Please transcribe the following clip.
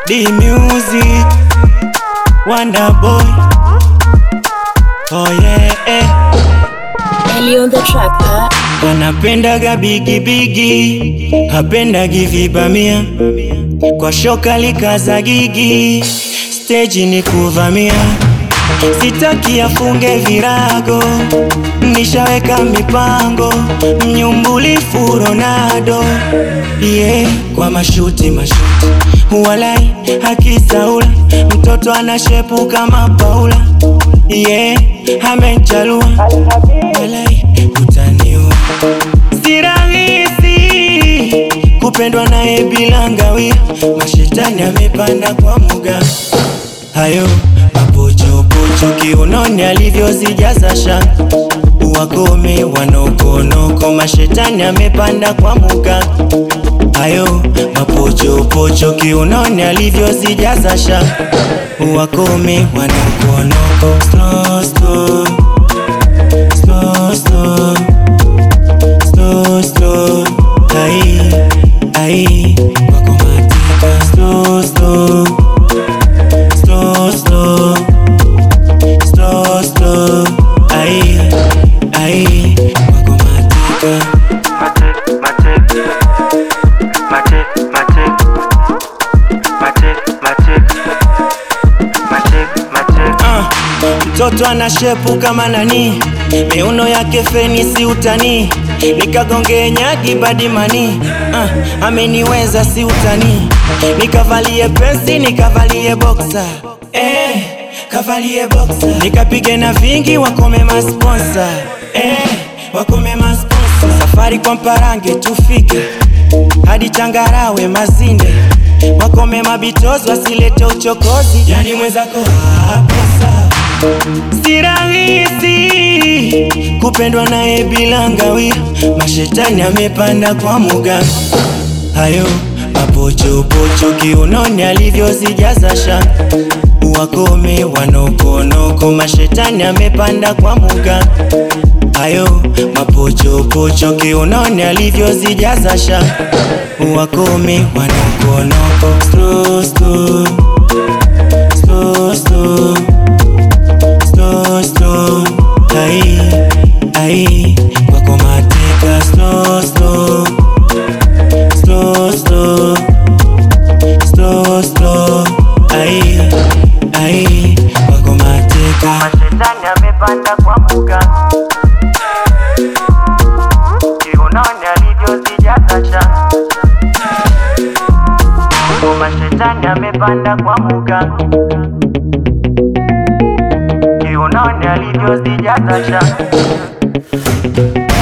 D Music, Wonder Boy. Oh yeah, eh. Ellie on the track, huh? Anapendaga bigi bigi, hapendagi vibamia, kwa shoka likaza gigi, stage ni kuvamia, sitaki afunge virago, nishaweka mipango, mnyumbulifu Ronaldo, yeah, kwa mashuti mashuti, walai akisaula, mtoto anashepu kama Paula, yeah, amechalua, walai utaniua si rahisi kupendwa naye bila ngawia, mashetani amepanda kwa muga hayo mapochopocho kiunoni alivyozijaza shanga wakome wanokonoko, mashetani amepanda kwa muga hayo mapochopocho kiunoni alivyozijaza shanga wakome wanokonoko slow, slow, slow, slow slow slow ai ai wako matika slow slow slow slow slow slow ai ai wako matika Ah, mtoto ana shepu kama nani, miuno yake feni si utani, nikagonge nyagi badimani. Ah, ameniweza si utani, nikavalie pensi nikavalie boxer eh, kavalie boxer nikapige na vingi wakome masponsa eh, wakome masponsa safari kwa mparange tufike hadi changarawe mazinde wakome mabitozi wasilete uchokozi yani mwenzako hapesa si rahisi kupendwa naye bila ngawia mashetani amepanda kwa muga hayo mapochopocho kiunoni alivyozijaza shanga wakome wanokonoko mashetani amepanda kwa muga hayo mapochopocho kiunoni alivyozijaza shanga wakome wanokonoko slow, slow, slow, slow, slow, slow, ai ai wako mateka slow, slow, slow, slow, slow, slow, ai ai wako mateka Mashetani amepanda kwa muga kiunoni alivyozijaza shanga. Mashetani amepanda kwa muga kiunoni alivyozijaza shanga.